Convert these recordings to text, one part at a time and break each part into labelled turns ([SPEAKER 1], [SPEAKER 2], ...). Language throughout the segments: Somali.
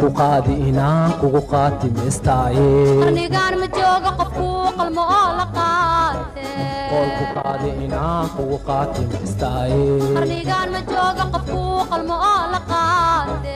[SPEAKER 1] ku qaadi inaan kugu qaatimaystaaye
[SPEAKER 2] qarnigaan ma jooga qofkuu qalmo oo la
[SPEAKER 1] qool ku
[SPEAKER 2] qaate
[SPEAKER 1] qaadi inaan kugu qaatimaystaaye
[SPEAKER 2] qarnigaan ma jooga qofkuu qalmo oo la qaate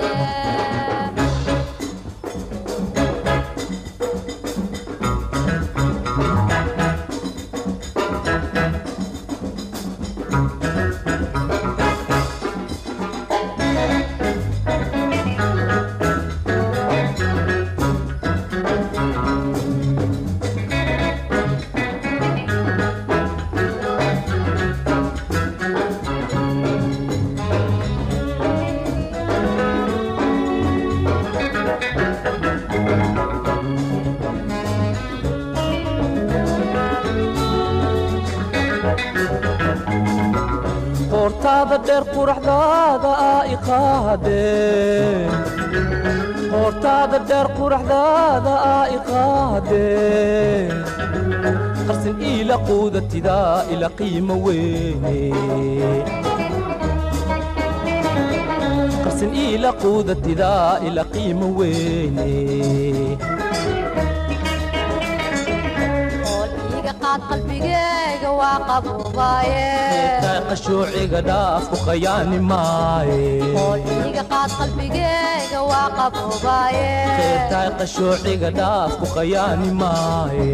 [SPEAKER 1] qoortaada dheer quraxdaada aa i qaadee qoortaada dheer quraxdaada aa i qaadee qarsin iila quudatidaa ila qiimo weyne qarsin iila quudatidaa ila qiimo weyne
[SPEAKER 2] ool iiga qaad qalbigeyga waa qabuubaaye
[SPEAKER 1] Qeybtaa qashuuciga dhaaf ku khayaani maaye
[SPEAKER 2] ool iiga qaad qalbigeyga waa qabuubaaye
[SPEAKER 1] qeybtaa qashuuciga dhaaf ku khayaani maaye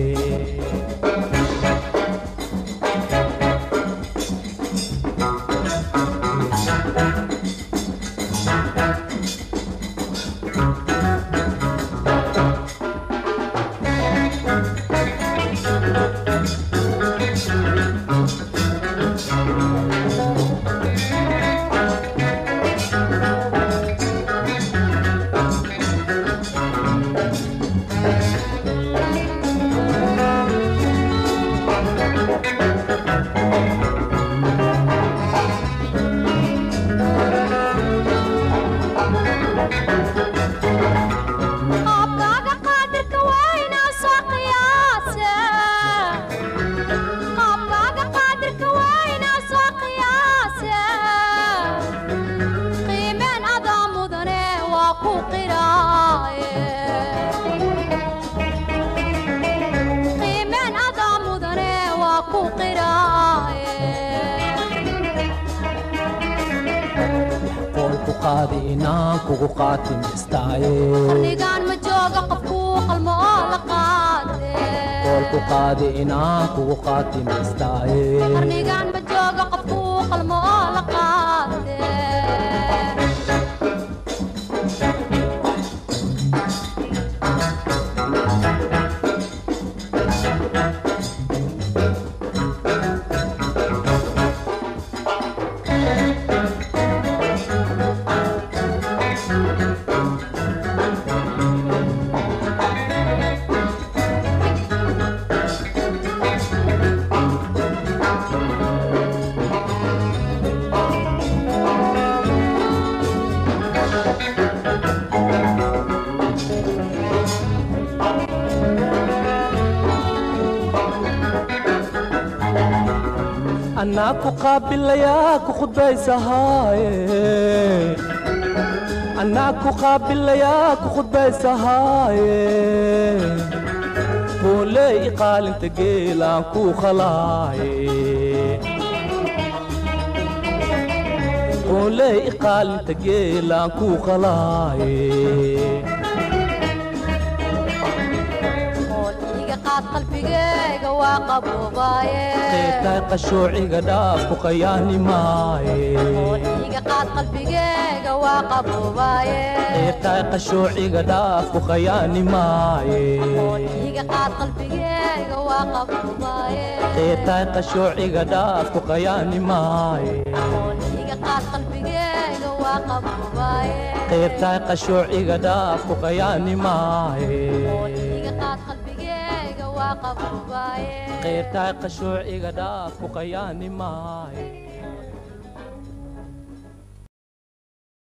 [SPEAKER 2] qaabkaaga qaadirka waynaa soo qiyaase qaabkaaga qaadirka waynaa soo qiyaase qiimeen adaa mudane waa ku qiraaye qiimeen adaa mudane waa ku qiraaye
[SPEAKER 1] qool ku qaadi inaan kugu qaatimaystaaye
[SPEAKER 2] qarnigaan ma jooga qofkuu qalmo oo la qaate
[SPEAKER 1] qool ku qaadi inaan kugu qaatimaystaaye
[SPEAKER 2] qarnigaan ma jooga qofkuu qalmo oo la qaate
[SPEAKER 1] anaa ku qaabilayaa ku khudbaysahaaye anaa ku qaabilayaa ku khudbaysahaaye hooley iqaalinta geelaan ku khalaaye hooley iqaalinta geelaan ku khalaaye
[SPEAKER 2] ool iiga qaad qalbigeyga waa qabuubaaye
[SPEAKER 1] qeybtaa qashuuciga dhaaf ku khayaani maaye
[SPEAKER 2] ool iiga qaad qalbigeyga waa qabuubaaye
[SPEAKER 1] qeybtaa qashuuciga dhaaf ku khayaani maaye
[SPEAKER 2] ool iiga qaad qalbigeyga waa qabuubaaye
[SPEAKER 1] qeybtaa qashuuciga dhaaf ku khayaani maaye
[SPEAKER 2] ool iiga qaad qalbigeyga waa qabuubaaye
[SPEAKER 1] qeybtaa qashuuciga dhaaf ku khayaani maaye
[SPEAKER 2] ool iiga qaad qalbigeyga waa qabuubaaye
[SPEAKER 1] qeybtaa qashuuciga dhaaf ku khayaani maaye